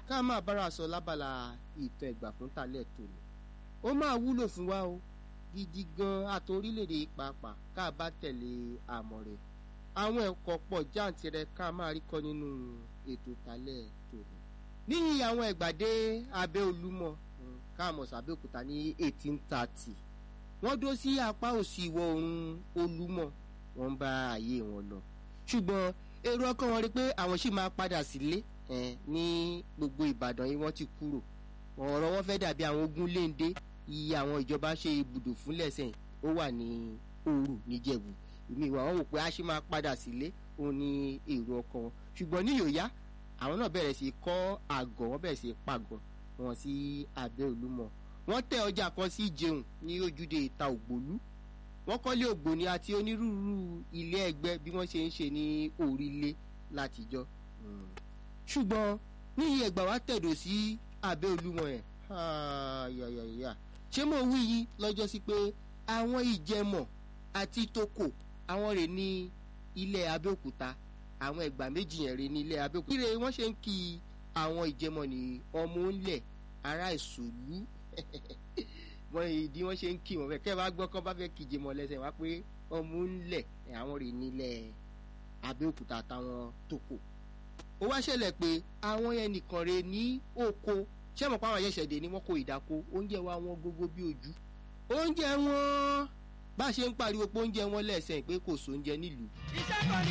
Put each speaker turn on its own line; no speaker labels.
ká máa bára sọ lábala ìtàn ẹ̀gbà fún talẹ̀ tòní ó máa wúlò fún wa o gidi gan àti orílẹ̀-èdè pàápàá ká bá tẹ̀lé àmọ̀ rẹ̀ àwọn ẹ̀kọ́ pọ̀ jáǹtirẹ̀ ká máa rí kọ́ nínú ètò talẹ̀ tòní níyì àwọn ẹ̀gbàdé abẹ́ olúmọ káàmọ̀ sàbẹ̀òkúta ní eighteen thirty wọ́n dó sí apá òsì ìwọ̀ oòrùn olúmọ wọ́n bá ààyè wọn lọ ṣùgbọ́n èrò ọkàn wọn rí pé àwọn sì máa padà sílé ní gbogbo ìbàdàn yìí wọ́n ti kúrò ọ̀rọ̀ wọn fẹ́ dàbí àwọn ogun léńdé iye àwọn ìjọba ṣe ibùdó fúnlẹ̀ sẹ́yìn ó wà ní òru níjẹ̀bù ìmí ìwà wọn wò pé a ṣì máa padà sílé òun ní èrò ọkàn wọn ṣùgbọ́n ní yòóyá àwọn náà bẹ̀rẹ̀ sí kọ́ àgọ́ wọ́n bẹ̀rẹ̀ sí pàgọ́ wọn sí abẹ́ olúmọ wọ́n tẹ ọjà kan sí jẹun ní ojúde ìta ògbólú wọ́n kọ́lé ògbóni àti onírúurú ilé ẹgbẹ́ bí wọ́n ṣe ń ṣe ní orílẹ̀ látijọ́ ṣùgbọ́n ní iye ẹgbà wa tẹ̀dọ̀ sí abẹ́ olúmọ yẹn yàyàyà ṣé mo wí yìí lọ́jọ́ sí pé àwọn ìjẹmọ̀ àti toko àwọn rè ní ilẹ̀ abẹ́òkúta àwọn ẹgbà méjì yẹn rè ní ilẹ̀ abẹ́òkúta. kíre wọ́n ṣe ń kí àwọn ìjẹmọ̀ ní ọmọ ńlẹ̀ ará ìṣòlú wọ́n ìdí wọ́n ṣe ń kí wọn kẹ́ ẹ bá gbọ́ kọ́ bá fẹ́ kí ìjẹmọ̀ lẹ́sẹ̀ wá pé ọmọ ńlẹ̀ àwọn rè ní ilẹ̀ abẹ́òkúta àtàwọn toko. ó wá ṣẹlẹ̀ pé àwọn yẹn nìkan rè ní oko ṣé mọ̀ pé àwọn ayẹ̀ṣẹ̀dé ni wọ́n kó ìdáko oúnjẹ wa wọn gbogbo bí ojú oúnjẹ wọn bá a ṣe ń pariwo pé oúnjẹ wọn lẹ́sẹ̀ pé kò sóúnjẹ nílùú.
iṣẹ́ kan ní.